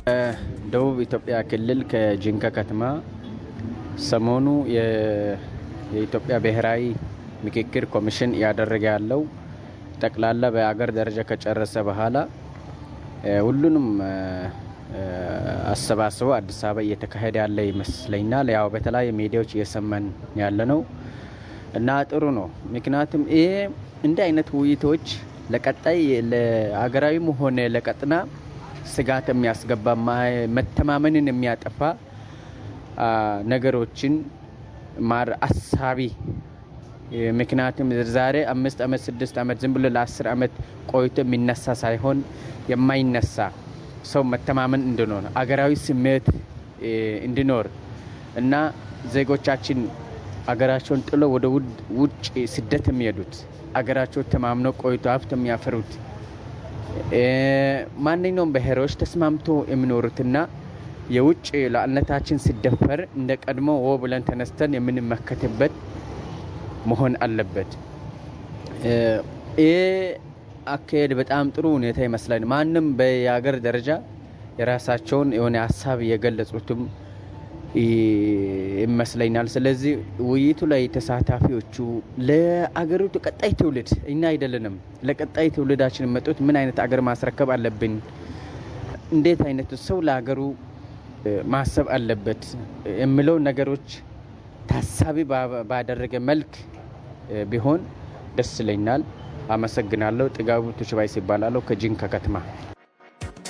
ደቡብ ኢትዮጵያ ክልል ከጂንካ ከተማ ሰሞኑ የኢትዮጵያ ብሔራዊ ምክክር ኮሚሽን እያደረገ ያለው ጠቅላላ በሀገር ደረጃ ከጨረሰ በኋላ ሁሉንም አሰባስበው አዲስ አበባ እየተካሄደ ያለ ይመስለኛል። ያው በተለያዩ ሚዲያዎች እየሰማን ያለ ነው እና ጥሩ ነው። ምክንያቱም ይሄ እንዲህ አይነት ውይይቶች ለቀጣይ ለሀገራዊም ሆነ ለቀጥና ስጋት የሚያስገባ መተማመንን የሚያጠፋ ነገሮችን ማር አሳቢ ምክንያቱም ዛሬ አምስት ዓመት ስድስት ዓመት ዝም ብሎ ለአስር ዓመት ቆይቶ የሚነሳ ሳይሆን የማይነሳ ሰው መተማመን እንዲኖር አገራዊ ስሜት እንዲኖር እና ዜጎቻችን አገራቸውን ጥሎ ወደ ውጭ ስደት የሚሄዱት አገራቸው ተማምነው ቆይቶ ሀብት የሚያፈሩት ማንኛውም ብሔሮች ተስማምቶ የሚኖሩትና የውጭ ሉዓላዊነታችን ሲደፈር እንደ ቀድሞ ወ ብለን ተነስተን የምንመከትበት መሆን አለበት። ይህ አካሄድ በጣም ጥሩ ሁኔታ ይመስላል። ማንም በየሀገር ደረጃ የራሳቸውን የሆነ ሀሳብ የገለጹትም ይመስለኛል። ስለዚህ ውይይቱ ላይ ተሳታፊዎቹ ለአገሪቱ ቀጣይ ትውልድ እኛ አይደለንም፣ ለቀጣይ ትውልዳችን የመጡት ምን አይነት አገር ማስረከብ አለብን፣ እንዴት አይነት ሰው ለሀገሩ ማሰብ አለበት የሚለው ነገሮች ታሳቢ ባደረገ መልክ ቢሆን ደስ ይለኛል። አመሰግናለሁ። ጥጋቡ ቱችባይስ ይባላለሁ ከጂንካ ከተማ